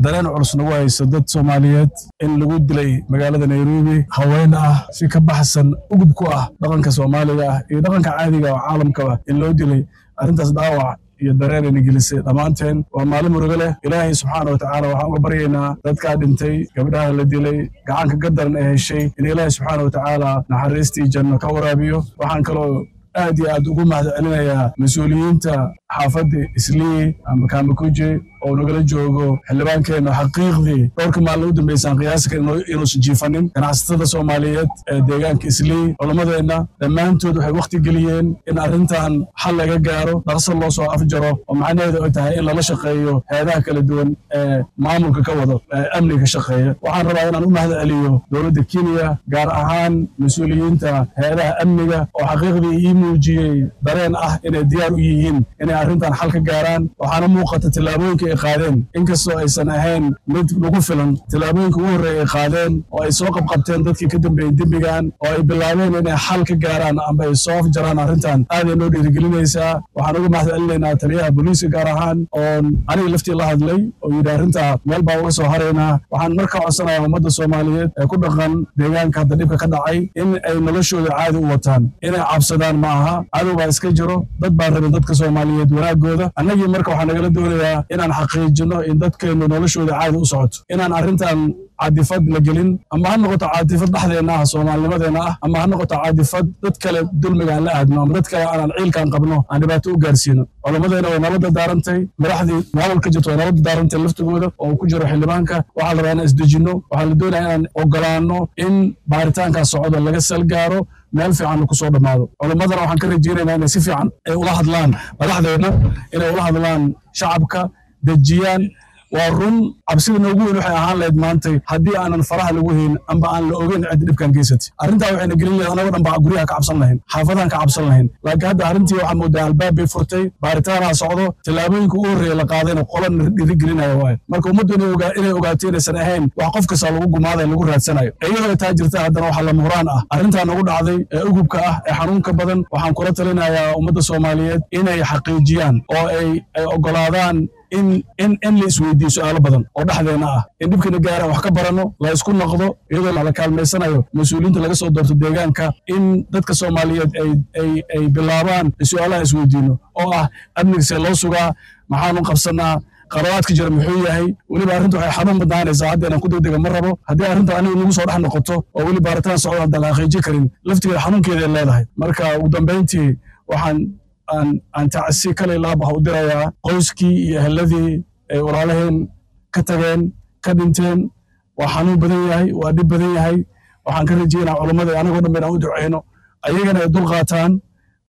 dareen culus nagu hayso dad soomaaliyeed in lagu dilay magaalada nairobi haween ah si ka baxsan ugub ku ah dhaqanka soomaaliga ah iyo dhaqanka caadiga oo caalamkaba in loo dilay arrintaas dhaawac iyo dareenayna gelisay dhammaanteen waa maalin murugo leh ilaahay subxaana watacaala waxaan uga baryaynaa dadkaa dhintay gabdhaha la dilay gacanka gadaran ee heshay in ilaahay subxaana watacaala naxariistii janno ka waraabiyo waxaan kaloo aad iyo aad ugu mahad celinayaa mas-uuliyiinta xaafadda islii ama kamakuje oo nagala joogo xildhibaankeenna xaqiiqdii dhowrka maalin u dambaysaan qiyaasika inuusan jiifanin ganacsatada soomaaliyeed ee deegaanka islii culammadeenna dhammaantood waxay wakhti geliyeen in arrintan xal laga gaaro dhaqso loo soo afjaro oo macnaheedu ay tahay in lala shaqeeyo heedaha kala duwan ee maamulka ka wado ee amniga shaqeeya waxaan rabaa inaan u mahad celiyo dowladda kenya gaar ahaan mas-uuliyiinta heedaha amniga oo xaqiiqdii ii muujiyey dareen ah inay diyaar u yihiin inay arrintan xal ka gaaraan waxaana muuqata tillaabooyinka ay qaadeen inkastoo aysan ahayn mid lagu filan tillaabooyinka ugu horreeya ay qaadeen oo ay soo qabqabteen dadkii ka dambeeyey dembigan oo ay bilaabeen inay xal ka gaaraan amba ay soo afjaraan arrintan aaday noo dhiirigelinaysaa waxaan uga mahad celinaynaa taliyaha booliiska gaar ahaan oon aniga laftii la hadlay oo yidhi arrinta meel baa uga soo haraynaa waxaan marka codsanayaa ummadda soomaaliyeed ee ku dhaqan deegaanka hadda dhibka ka dhacay in ay noloshooda caadi u wataan inay cabsadaan ma aha cadow baa iska jiro dad baa rabin dadka soomaaliyeed wanaagooda annagii marka waxaa nagala doonayaa inaan xaqiijino in dadkeennu noloshooda caadi u socoto inaan arrintan caadifad la gelin ama ha noqoto caadifad dhexdeenna ah soomaalinimadeenna ah ama ha noqoto caadifad dad kale dulmiga aan la aadno ama dad kale aanan ciilkaan qabno aan dhibaato u gaarsiino culammadeena way nabadda daarantay madaxdii maamulka jirto way nabadda daarantay laftigooda oo ku jiro xildhibaanka waxaa la rabaa inaan isdejinno waxaa la doonaya inaan ogolaanno in baaritaankaa socdo laga salgaaro meel fiican ku soo dhammaado culammadana waxaan ka rajaynaynaa inay si fiican ay ula hadlaan madaxdeenna inay ula hadlaan shacabka dejiyaan waa run cabsida noogu weyn waxay ahaan lahayd maantay haddii aanan faraha lagu hayn amba aan la ogeyn ciddi dhibkan geysatay arrintaa waxayna gelin lahayd anagoo dhan baa guryaha ka cabsan lahayn xaafadahan ka cabsan lahayn laakiin hadda arrintii waxaa moodaa albaab bay furtay baaritaanaa socdo tallaabooyinka ugu horreeya la qaadayna qolana dhiirigelinaya waayo marka ummaddu inay ogaato inaysan ahayn wax qof kasta lagu gumaadayo lagu raadsanayo iyadoo taa jirta haddana waxaa lama huraan ah arrintaa nagu dhacday ee ugubka ah ee xanuunka badan waxaan kula talinayaa ummadda soomaaliyeed inay xaqiijiyaan oo ay ogolaadaan in in in la isweydiiyo su'aalo badan oo dhexdeena ah in dhibkana gaara wax ka baranno la isku noqdo iyadoo la kaalmaysanayo mas-uuliyiinta laga soo doorto deegaanka in dadka soomaaliyeed ay ay ay bilaabaan su'aalaha isweydiino oo ah amnigisee loo sugaa maxaanu qabsanaa qarabaadka jira muxuu yahay weliba arrinta waxay xanuun badnaanaysaa hadda inaan ku degdega ma rabo haddii arrinta aniga nagu soo dhex noqoto oo weli baaritaan socdo haddaan la xaqiijin karin laftigeeda xanuunkeeda ay leedahay marka ugu dambayntii waxaan aan tacsi kale laaba ha u dirayaa qoyskii iyo eheladii ay walaalaheen ka tageen ka dhinteen waa xanuun badan yahay waa dhib badan yahay waxaan ka rajaynaa culammada anagoo dhan ba inaan u duceyno ayagana ay dul qaataan